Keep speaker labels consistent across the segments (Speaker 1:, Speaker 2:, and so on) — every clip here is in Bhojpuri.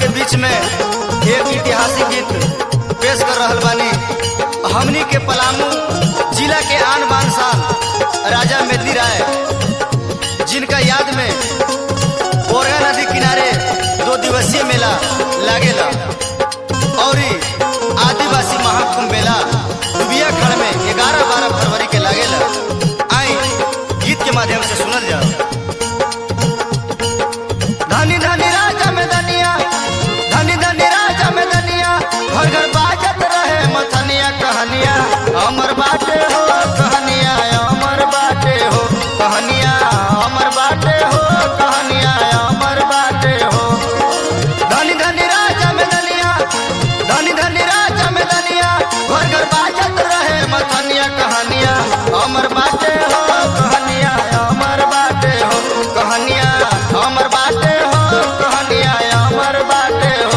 Speaker 1: के बीच में एक ऐतिहासिक गीत पेश कर रहल बानी हमनी के पलामू जिला के आन बान शान राजा मेदनी राय जिनका याद में बोरगा नदी किनारे दो दिवसीय मेला लागेला और ई आदिवासी महाकुंभ मेला दुबिया खड़ में ग्यारह बारह फरवरी के लागेला आई गीत के माध्यम से सुनल जाओ धनी धनी राजा में धनिया धनी धनी राजा में धनिया घर घर बाजत रहे मथनिया कहनिया अमर बाटे हो कहनिया अमर बाटे हो कहनिया अमर बाटे हो कहनिया अमर बाटे हो धनी धनी राजा में धनिया धनी धनी राजा में धनिया घर घर बाजत रहे मथनिया कहनिया अमर बाटे हो कहनिया अमर बाटे हो कहनिया अमर बाटे हो कहनिया अमर बाटे हो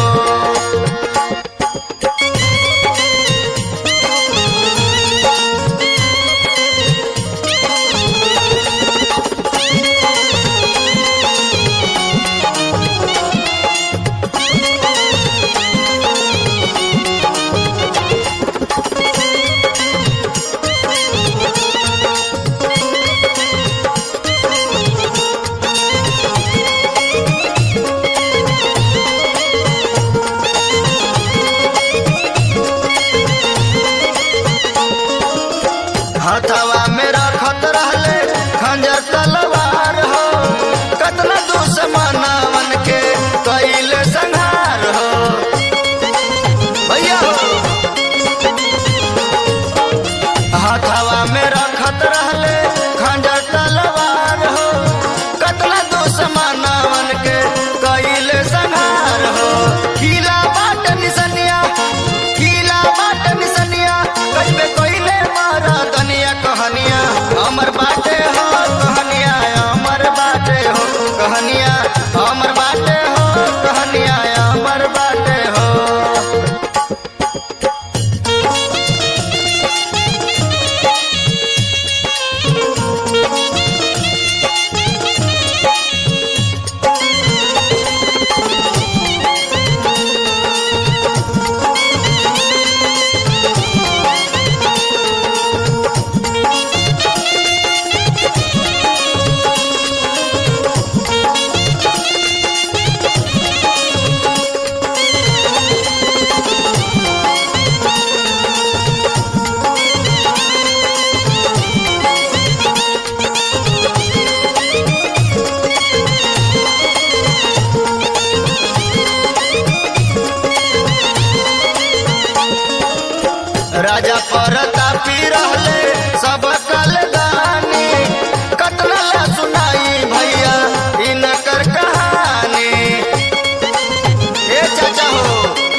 Speaker 1: हथवा में रखत रहले खंजर तलवार हो कतना दुश्मनवन के कैले संहार हो भैया हो हथवा में रखत रहले खंजर तलवार हो कतना दुश्मनवन के कैले संहार हो किला बाट निसनिया किला बाट निसनिया कइबे कइले मारा दनिया कहनिया अमर बाटे हो कहनिया अमर बाटे हो कहनिया अमर बाटे हो कहनिया अमर बाटे हो राजा परतापी रहले सब कलदानी कतना ला सुनाई भैया इनकर कहानी ए चाचा हो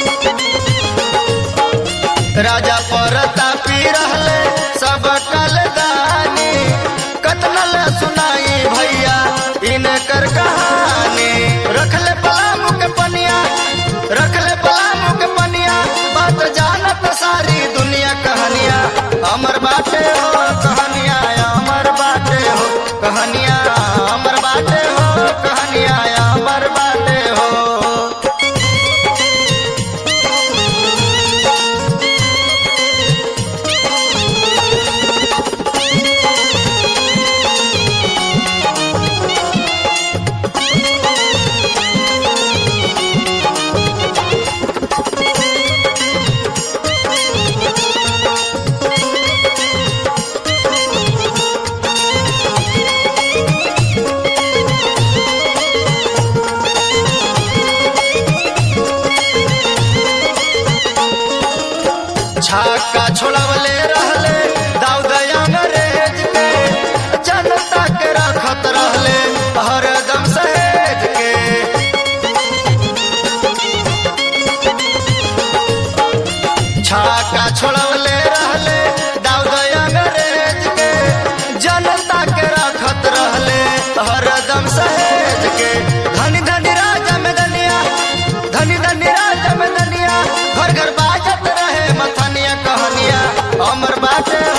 Speaker 1: राजा परतापी रहले सब कलदानी कतना ला सुनाई भैया इनकर कहानी रखले पलामू के पनिया रखले पलामू के पनिया बात जानत सारी दुनिया कहनिया अमर बाटे हो कहनिया अमर बाटे हो कहनिया अमर बाटे हो कहनिया अमर बाटे हो छाका छोड़वले रहले दाऊद अंग्रेज के जनता के रखत रहले हरदम सहेज के छाका छोड़वले रहले दाऊद अंग्रेज के जनता के रखत रहले हरदम सहेज के धनी धनी राजा में धनिया धनी धनी राजा में धनिया घर घर बाजत रहे मथनिया कहनिया अमर बाटे